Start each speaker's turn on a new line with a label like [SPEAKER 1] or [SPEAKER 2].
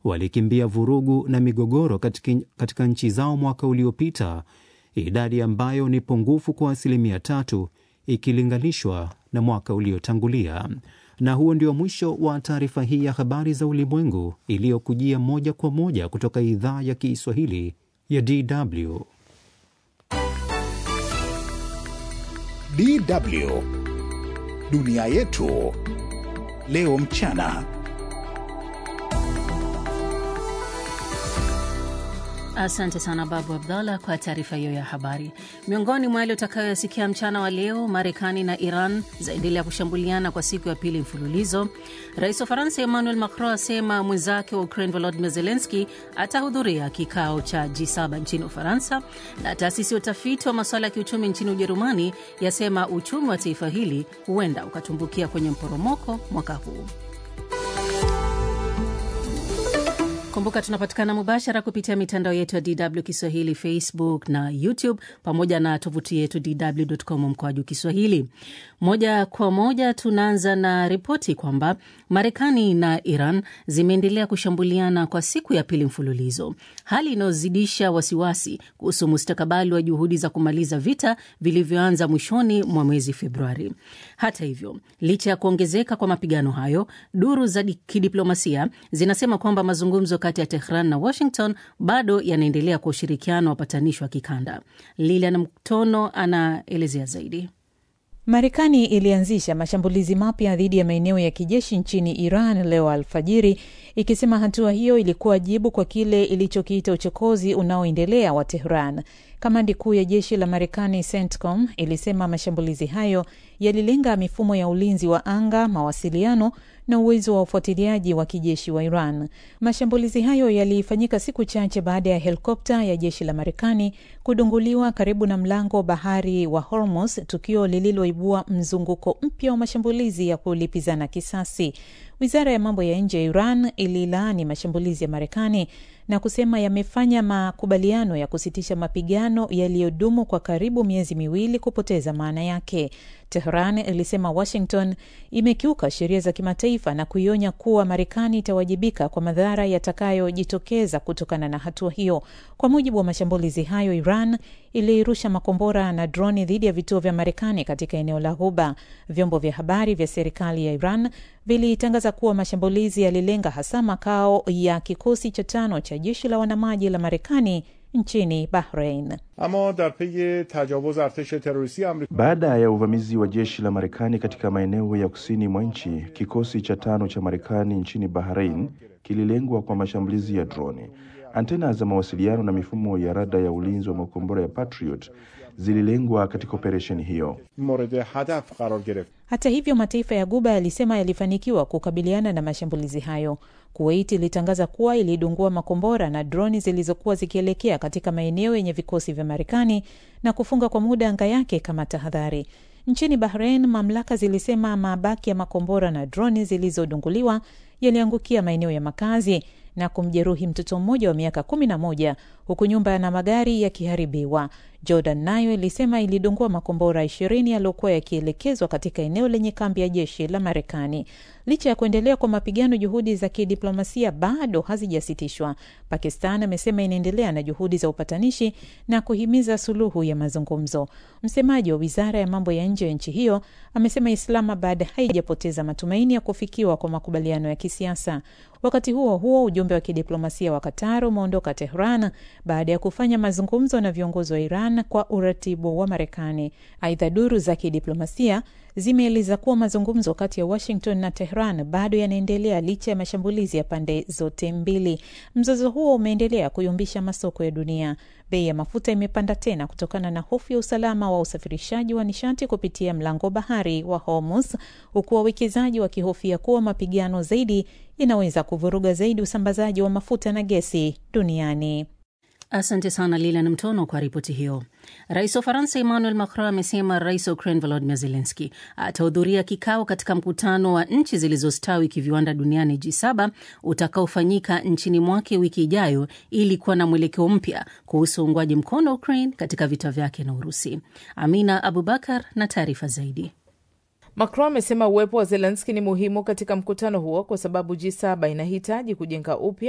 [SPEAKER 1] walikimbia vurugu na migogoro katika, katika nchi zao mwaka uliopita, idadi ambayo ni pungufu kwa asilimia tatu ikilinganishwa na mwaka uliotangulia. Na huo ndio mwisho wa taarifa hii ya habari za ulimwengu iliyokujia moja kwa moja kutoka idhaa ya Kiswahili ya DW.
[SPEAKER 2] DW dunia yetu leo mchana.
[SPEAKER 3] Asante sana Babu Abdallah kwa taarifa hiyo ya habari. Miongoni mwa yale utakayoyasikia mchana wa leo, Marekani na Iran zaendelea kushambuliana kwa siku ya pili mfululizo. Rais wa Faransa Emmanuel Macron asema mwenzake wa Ukraine Volodymyr Zelensky atahudhuria kikao cha G7 nchini Ufaransa, na taasisi ya utafiti wa masuala ya kiuchumi nchini Ujerumani yasema uchumi wa taifa hili huenda ukatumbukia kwenye mporomoko mwaka huu. Kumbuka tunapatikana mubashara kupitia mitandao yetu ya DW Kiswahili, Facebook na YouTube, pamoja na tovuti yetu dw.com mkoaju Kiswahili. Moja kwa moja tunaanza na ripoti kwamba Marekani na Iran zimeendelea kushambuliana kwa siku ya pili mfululizo, hali inayozidisha wasiwasi kuhusu mustakabali wa juhudi za kumaliza vita vilivyoanza mwishoni mwa mwezi Februari. Hata hivyo, licha ya kuongezeka kwa mapigano hayo, duru za kidiplomasia zinasema kwamba mazungumzo kati ya Tehran na Washington bado yanaendelea kwa ushirikiano wa wapatanishi wa kikanda. Lilian Mtono anaelezea zaidi.
[SPEAKER 4] Marekani ilianzisha mashambulizi mapya dhidi ya maeneo ya kijeshi nchini Iran leo alfajiri, ikisema hatua hiyo ilikuwa jibu kwa kile ilichokiita uchokozi unaoendelea wa Tehran. Kamandi kuu ya jeshi la Marekani CENTCOM ilisema mashambulizi hayo yalilenga mifumo ya ulinzi wa anga, mawasiliano na uwezo wa ufuatiliaji wa kijeshi wa Iran. Mashambulizi hayo yalifanyika siku chache baada ya helikopta ya jeshi la Marekani kudunguliwa karibu na mlango bahari wa Hormuz, tukio lililoibua mzunguko mpya wa mashambulizi ya kulipizana kisasi. Wizara ya mambo ya nje ya Iran ililaani mashambulizi ya Marekani na kusema yamefanya makubaliano ya kusitisha mapigano yaliyodumu kwa karibu miezi miwili kupoteza maana yake. Tehran ilisema Washington imekiuka sheria za kimataifa na kuionya kuwa Marekani itawajibika kwa madhara yatakayojitokeza kutokana na hatua hiyo. Kwa mujibu wa mashambulizi hayo, Iran ilirusha makombora na droni dhidi ya vituo vya Marekani katika eneo la Ghuba. Vyombo vya habari vya serikali ya Iran vilitangaza kuwa mashambulizi yalilenga hasa makao ya kikosi cha tano cha jeshi la wanamaji la Marekani nchini Bahrain.
[SPEAKER 5] Baada ya uvamizi wa jeshi la Marekani katika maeneo ya kusini mwa nchi, kikosi cha tano cha Marekani nchini Bahrain kililengwa kwa mashambulizi ya droni. Antena za mawasiliano na mifumo ya rada ya ulinzi wa makombora ya Patriot zililengwa katika operesheni hiyo.
[SPEAKER 4] Hata hivyo, mataifa ya Guba yalisema yalifanikiwa kukabiliana na mashambulizi hayo. Kuwait ilitangaza kuwa ilidungua makombora na droni zilizokuwa zikielekea katika maeneo yenye vikosi vya Marekani na kufunga kwa muda anga yake kama tahadhari. Nchini Bahrain, mamlaka zilisema mabaki ya makombora na droni zilizodunguliwa yaliangukia maeneo ya makazi na kumjeruhi mtoto mmoja wa miaka kumi na moja huku nyumba na magari yakiharibiwa. Jordan nayo ilisema ilidungua makombora ishirini yaliyokuwa yakielekezwa katika eneo lenye kambi ya jeshi la Marekani. Licha ya kuendelea kwa mapigano, juhudi za kidiplomasia bado hazijasitishwa. Pakistan amesema inaendelea na juhudi za upatanishi na kuhimiza suluhu ya mazungumzo. Msemaji wa wizara ya mambo ya nje ya nchi hiyo amesema Islamabad haijapoteza matumaini ya kufikiwa kwa makubaliano ya kisiasa. Wakati huo huo, ujumbe wa kidiplomasia wa Qatar umeondoka Tehran baada ya kufanya mazungumzo na viongozi wa Iran kwa uratibu wa Marekani. Aidha, duru za kidiplomasia zimeeleza kuwa mazungumzo kati ya Washington na Tehran bado yanaendelea licha ya mashambulizi ya pande zote mbili. Mzozo huo umeendelea kuyumbisha masoko ya dunia. Bei ya mafuta imepanda tena kutokana na hofu ya usalama wa usafirishaji wa nishati kupitia mlango bahari wa Hormuz, huku wawekezaji wakihofia kuwa mapigano zaidi inaweza kuvuruga zaidi usambazaji wa mafuta na gesi duniani.
[SPEAKER 3] Asante sana Lilan Mtono kwa ripoti hiyo. Rais wa Ufaransa Emmanuel Macron amesema rais wa Ukraine Volodymyr Zelensky atahudhuria kikao katika mkutano wa nchi zilizostawi kiviwanda duniani G7 utakaofanyika nchini mwake wiki ijayo ili kuwa na mwelekeo mpya kuhusu uungwaji mkono wa Ukraine katika vita vyake na Urusi. Amina Abubakar na taarifa zaidi.
[SPEAKER 6] Macron amesema uwepo wa Zelenski ni muhimu katika mkutano huo kwa sababu G7 inahitaji kujenga upya